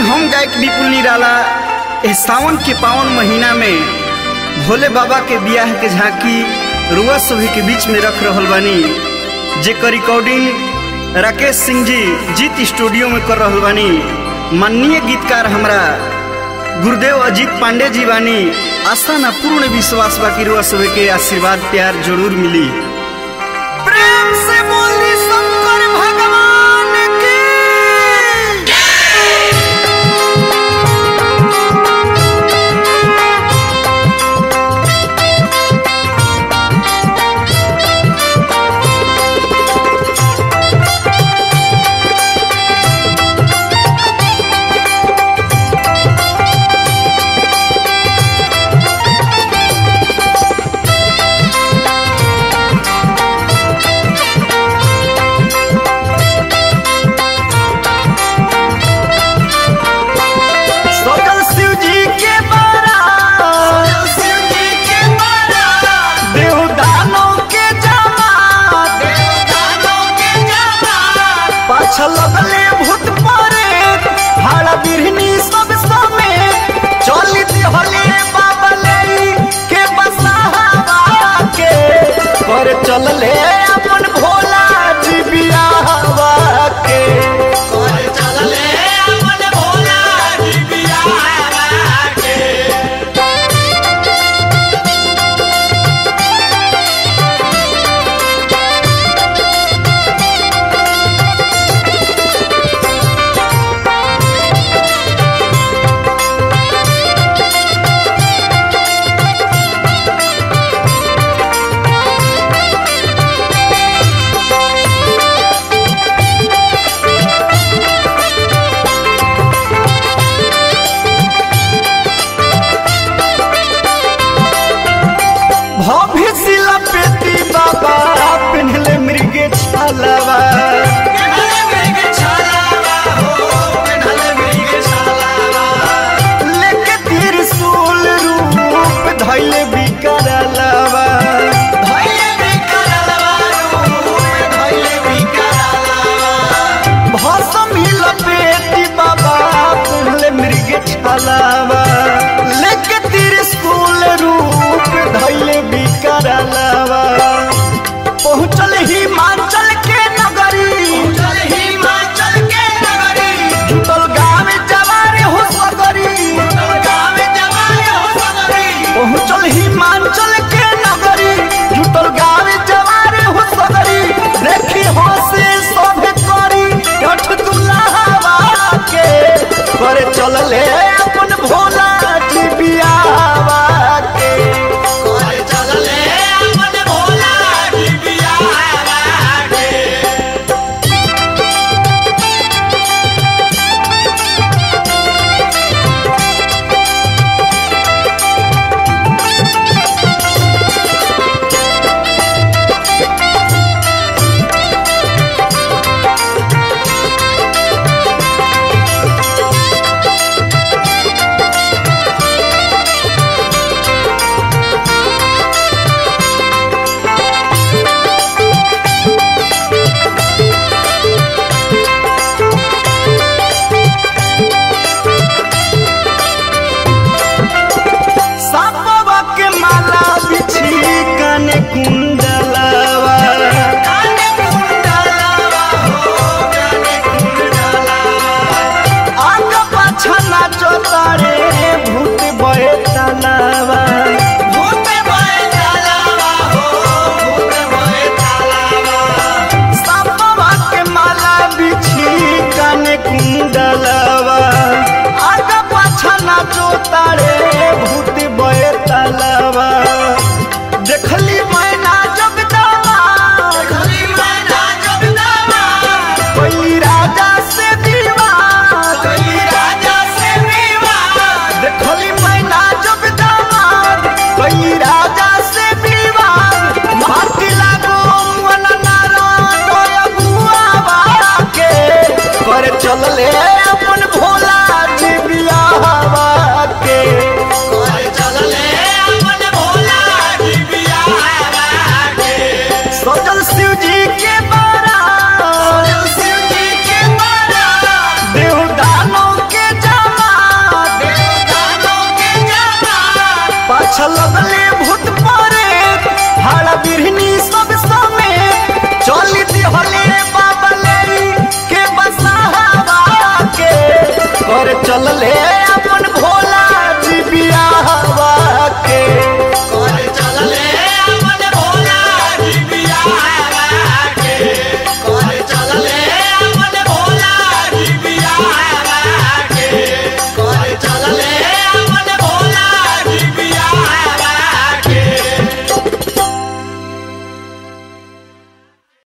हम गायक विपुल निराला ए सावन के पावन महीना में भोले बाबा के बियाह के झांकी रुआ सभी के बीच में रख रहल बानी जेकर रिकॉर्डिंग राकेश सिंह जी जीत स्टूडियो में कर रहल बानी माननीय गीतकार हमरा गुरुदेव अजीत पांडे जी बानी आस्था ना पूर्ण विश्वास बा कि रुआ सभी के आशीर्वाद प्यार जरूर मिली प्रेम से बोली शंकर भगवान की सकल शिव जी के बारा शिव जी के बारा देव दानों के जमात देव दानों के जमात पाछा लगले भूत परे भाड़ा बिरहनी सब समेत चली दिहले बाबले के बसावा के पर चलले अपन भोला जी बियाहवा के पर चलले अपन भोला जी बियाहवा के अच्छा लगले भूत परे हाड़ा बिरहनी